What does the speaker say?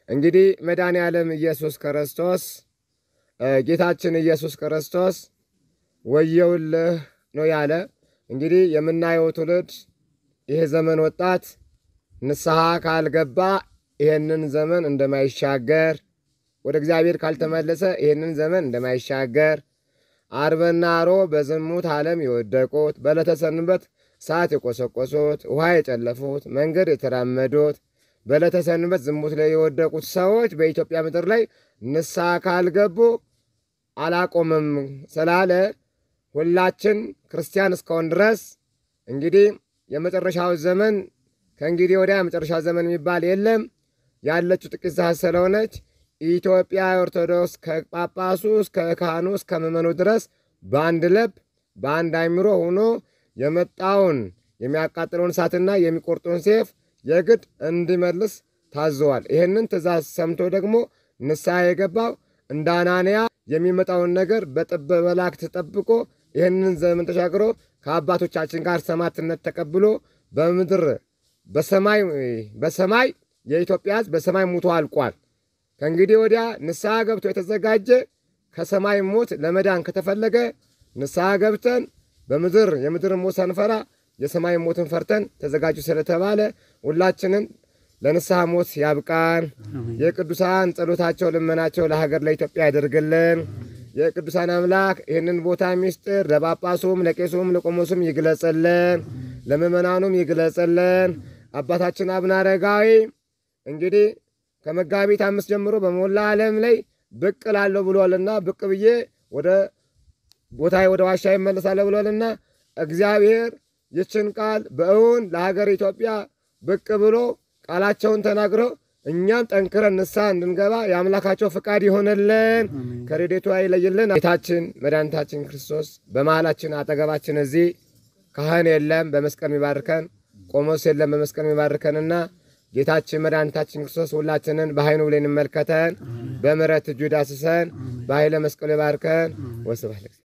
እንግዲህ መድኃኔ ዓለም ኢየሱስ ክርስቶስ ጌታችን ኢየሱስ ክርስቶስ ወየውልህ ነው ያለ። እንግዲህ የምናየው ትውልድ ይህ ዘመን ወጣት ንስሐ ካልገባ ይህንን ዘመን እንደማይሻገር ወደ እግዚአብሔር ካልተመለሰ ይህንን ዘመን እንደማይሻገር አርብና ሮብ በዝሙት ዓለም የወደቁት በዕለተ ሰንበት ሰዓት የቆሰቆሱት ውሃ የጨለፉት መንገድ የተራመዱት በዕለተ ሰንበት ዝሙት ላይ የወደቁት ሰዎች በኢትዮጵያ ምድር ላይ ንስሐ ካልገቡ አላቆምም ስላለ ሁላችን ክርስቲያን እስከሆን ድረስ እንግዲህ የመጨረሻው ዘመን ከእንግዲህ ወዲያ የመጨረሻው ዘመን የሚባል የለም። ያለችው ጥቂት ሰዓት ስለሆነች ኢትዮጵያ ኦርቶዶክስ ከጳጳሱ እስከ ካህኑ እስከ ምዕመኑ ድረስ በአንድ ልብ በአንድ አይምሮ ሆኖ የመጣውን የሚያቃጥለውን እሳትና የሚቆርጡን ሴፍ የግድ እንዲመልስ ታዘዋል። ይህንን ትእዛዝ ሰምቶ ደግሞ ንስሐ የገባው እንደ አናንያ የሚመጣውን ነገር በጥበ መላእክት ተጠብቆ ይህንን ዘመን ተሻግሮ ከአባቶቻችን ጋር ሰማዕትነት ተቀብሎ በምድር በሰማይ በሰማይ የኢትዮጵያ ሕዝብ በሰማይ ሙቶ አልቋል። ከእንግዲህ ወዲያ ንስሐ ገብቶ የተዘጋጀ ከሰማይ ሞት ለመዳን ከተፈለገ ንስሐ ገብተን በምድር የምድር ሞት ሳንፈራ የሰማይ ሞትን ፈርተን ተዘጋጁ ስለተባለ ሁላችንን ለንስሐ ሞት ያብቃን። የቅዱሳን ጸሎታቸው ልመናቸው ለሀገር ለኢትዮጵያ ያደርግልን። የቅዱሳን አምላክ ይህንን ቦታ ሚስጥር ለጳጳሱም ለቄሱም ለቆሞሱም ይግለጽልን፣ ለምእመናኑም ይግለጽልን። አባታችን አቡነ አረጋዊ እንግዲህ ከመጋቢት አምስት ጀምሮ በሞላ ዓለም ላይ ብቅ ላለሁ ብሏልና ብቅ ብዬ ወደ ቦታ ወደ ዋሻ ይመለሳለሁ ብሏልና እግዚአብሔር ይችን ቃል በእውን ለሀገር ኢትዮጵያ ብቅ ብሎ ቃላቸውን ተናግረው እኛም ጠንክረን ንስሐ እንድንገባ የአምላካቸው ፍቃድ ይሆንልን፣ ከረድኤቱ አይለይልን። ጌታችን መድኃኒታችን ክርስቶስ በመሃላችን አጠገባችን እዚህ ካህን የለም በመስቀል የሚባርከን ቆሞስ የለም በመስቀል የሚባርከንና ጌታችን መድኃኒታችን ክርስቶስ ሁላችንን በኃይኑ ብለን እንመልከተን፣ በምሕረት እጁ ዳስሰን፣ በኃይለ መስቀሉ ይባርከን። ወስብሐት